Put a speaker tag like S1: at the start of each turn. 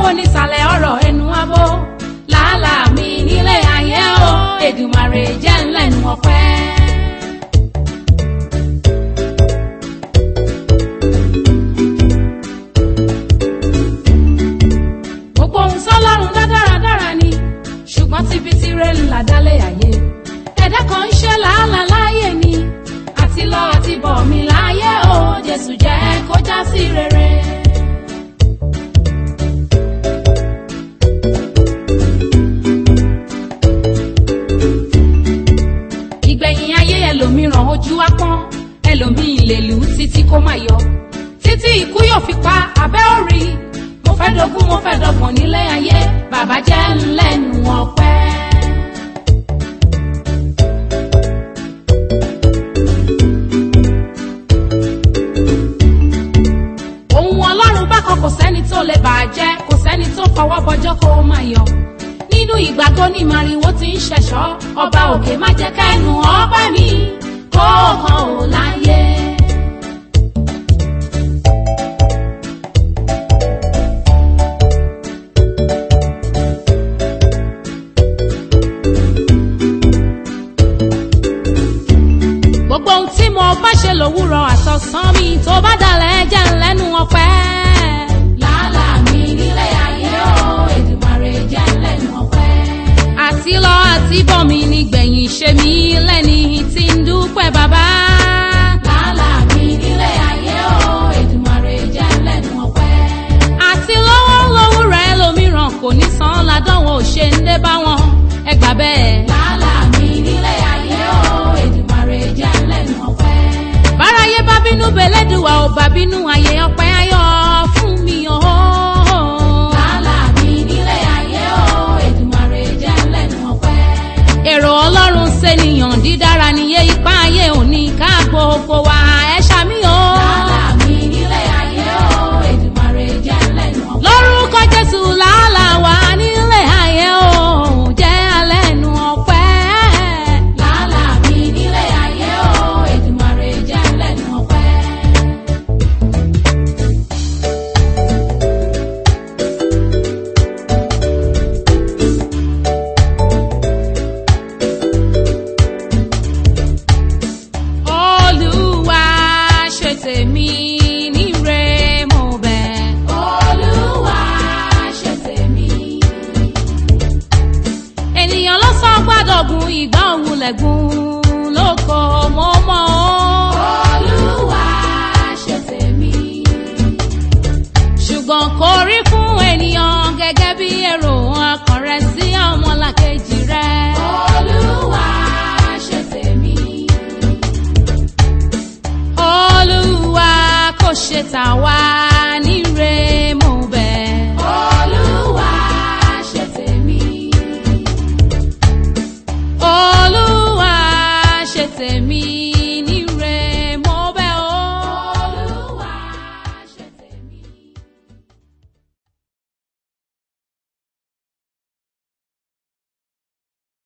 S1: kó nísàlẹ̀ ọ̀rọ̀ ẹnu abó làálàá mi nílé ayé o Èdùmàrè jẹ́ ńlẹ́nu ọpẹ́. gbogbo ohun sọ́lọ́run dá dáradára ni ṣùgbọ́n tíbi tirẹ̀ ńlá dálé ayé ẹ̀dá kan ń ṣe làálàá láàyè ni àti lọ àti bọ̀ mí láàyè o Jésù jẹ́ kó já sí rere. ìgbẹ̀yìn ayé ẹlòmíràn ojú á pọ́n ẹlòmíì lè lù ú títí kó má yọ títí ikú yóò fi pa abẹ́ orí mo fẹ́ dogún mo fẹ́ dọgbọ̀n nílé ayé bàbá jẹ́ ńlẹ́nu ọpẹ́. ohun ọlọ́run bákan kò sẹ́ni tó lè bàjẹ́ kò sẹ́ni tó fọwọ́ bọjọ́ kó o máa yọ nínú ìgbà tó ní màrìwò tí ń ṣẹ̀ṣọ́ ọba òkè má jẹ́ kẹ́nu ọpẹ́ mi kó hàn ó láyé. gbogbo ohun tí mo bá ṣe lòwúrọ̀ àtọ̀sán mi tó bá dalẹ̀ jẹ́ ńlẹ́nu ọpẹ́. làálàá mi nílé ayé o Èdùmàrè jẹ́ ńlẹ́nu ọpẹ́. àti lọ àti bọ̀ mi nígbẹ̀yìn ṣe mí lẹ́ni tí ń dúpẹ́ bàbá. làálàá mi nílé ayé o Èdùmàrè jẹ́ ńlẹ́nu ọpẹ́. àti lọ́wọ́ lówùrọ̀ ẹlòmíràn kò ní san ládánwò ṣe ń dé bá wọn ẹ gbà bẹ́ẹ̀. làálàá mi nílé ayé o Èdùmàrè jẹ́ ńlẹ́nu ọpẹ́. báráyé bá bínú belédùwà ò bá bínú ayé ọpẹ́ ayọ̀ fún mi o. làálàá mi nílé ayé o Èdùmàrè jẹ́ ńlẹ́nu ọpẹ́. èrò ọlọ́run ṣènìyàn dídára níye ipá ayé òní ká gbogbo wa ẹ ṣàmì o. làálàá mi nílé ayé o Èdùmàrè jẹ́ ńlẹ́nu ọpẹ́. lórúkọ Jésù làálàá wa nílé ayé o jẹ́ alẹ́nu ọpẹ́. làálàá mi nílé ayé o Èdùmàrè jẹ́ ńlẹ́nu ọpẹ́. Olúwa ṣe tèmi níre mo bẹ̀. Olúwa ṣe tèmi. Ènìyàn ló sọ gbàdọ̀gùn ìgbà òun lẹ̀gùn lóko mo mọ̀ ọ́. Olúwa ṣe tèmi. Ṣùgbọ́n kò rí fún ènìyàn gẹ́gẹ́ bí èrò ọkàn rẹ̀ sí ọmọlàkejì rẹ̀. Olúwa ṣe tèmi. Olúwa kò ṣe tà wá níre mo bẹ̀. Olúwa ṣe tèmi. Olúwa ṣe tèmi.